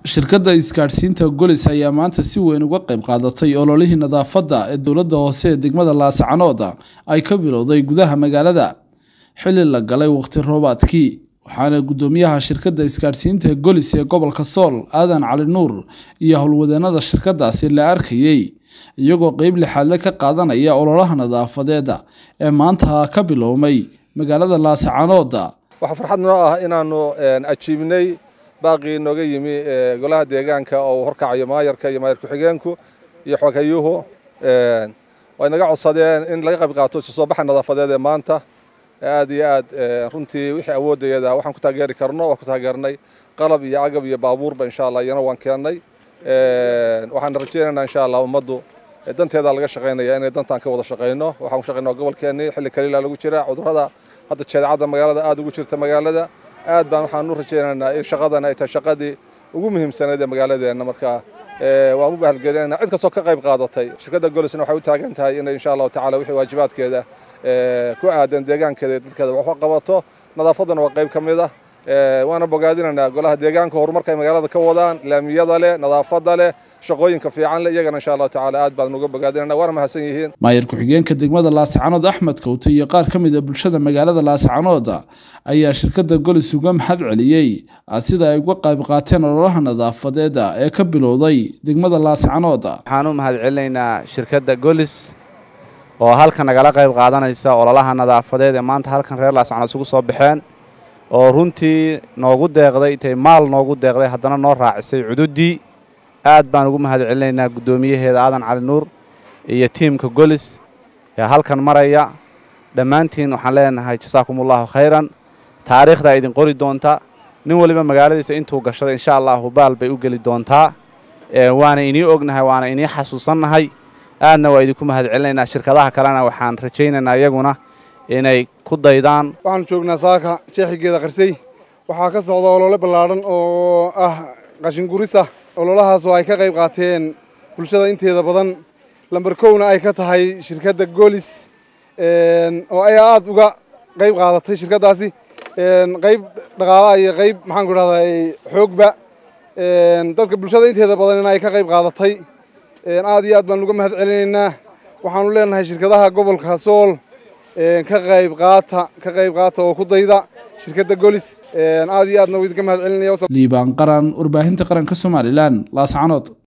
shirkadda isgaadhsiinta golis ayaa maanta si weyn uga qayb qaadatay ololihii nadaafadda ee dowladda hoose ee degmada laascanood ay ka bilowday gudaha magaalada xilli la galay waqti roobaadkii waxaana guddoomiyaha shirkadda isgaadhsiinta golis ee gobolka sool aadan cali nuur iyo howlwadeenada shirkadaasi la arkayey iyagoo qeyb lixaadle ka qaadanaya ololaha nadaafadeeda ee maanta ka bilowmay magaalada laascanood waxaa farxad noo ah inaanu ajiibnay baaqii nooga yimi golaha deegaanka oo uu horkacayo maayarka iyo maayar ku-xigeenku iyo xogayuhu way naga codsadeen in laga qayb qaato isu soo baxa nadaafadeed ee maanta aad iyo aad runtii wixii awoodayada waxaan ku taageeri karno waa ku taageernay qalab iyo agab iyo baabuurba insha allah iyana waan keennay waxaan rajaynaynaa insha allah ummaddu danteeda laga shaqaynaya inay dantaan ka wada shaqayno waxaan ku shaqaynaa gobolkeennii xilli kaliila lagu jira cudurrada hadda jadeecadda magaalada aad ugu jirta magaalada aad baan waxaan u rajaynaynaa in shaqadan ay tahay shaqadii ugu muhiimsanayd ee magaaladeenna marka waan u bahalgelinayna cid kastoo ka qayb qaadatay shirkadda golisna waxay u taagan tahay inay insha allahu tacala wixii waajibaadkeeda ku aadan deegaankeeda iyo dadkeeda wax u qabato nadaafadduna waa qayb ka mid ah waana bogaadinaynaa golaha deegaanka horumarka ay magaalada ka wadaan laamiyada leh nadaafadda leh shaqooyinka fiican leh iyagana insha allahu tacala aad baan uga bogaadinayna waana mahadsan yihiin maayar ku-xigeenka degmada laascanood axmed kowte iyo qaar ka mid a bulshada magaalada laascanood ayaa shirkadda golis uga mahad celiyey sida ay uga qayb qaateen ololaha nadaafadeeda ee ka bilowday degmada laascanood waxaan u mahad celinaynaa shirkadda golis oo halkan nagala qayb qaadanaysa ololaha nadaafadeed ee maanta halkan reer laascanood isugu soo baxeen oo runtii noogu deeqday intay maal noogu deeqday haddana noo raacisay cududdii aad baan ugu mahad celinaynaa guddoomiyaheeda aadan cali nuur iyo tiimka golis ee halkan maraya dhammaantiin waxaan leenahay jasaakumullahu khayran taariikhdaa idin qori doonta nin waliba magaaladiisa intuu gashaday insha allahu baal bay u geli doontaa waana inii ognahay waana inii xasuusannahay aadna waa idinku mahad celinaynaa shirkadaha kalena waxaan rajaynaynaa iyaguna inay ku daydaan waxaanu joognaa saaka jeexigeeda qarsay waxaa ka socda olole ballaadhan oo ah qashinguris ah ololahaas oo ay ka qayb qaateen bulshada inteeda badan lamber kowna ay ka tahay shirkadda golis oo ay aada uga qayb qaadatay shirkaddaasi qayb dhaqaalaha iyo qayb maxaanku idhahdaa xoogba dadka bulshada inteeda badan in ay ka qayb qaadatay aad iyo aad baan uga mahad celinaynaa waxaanu leenahay shirkadaha gobolka sool ka qayb qaata ka qayb qaata oo ku dayda shirkadda golis aad iyo aadna idinka mahad celinaya liibaan qaran warbaahinta qaranka somalilan laascanood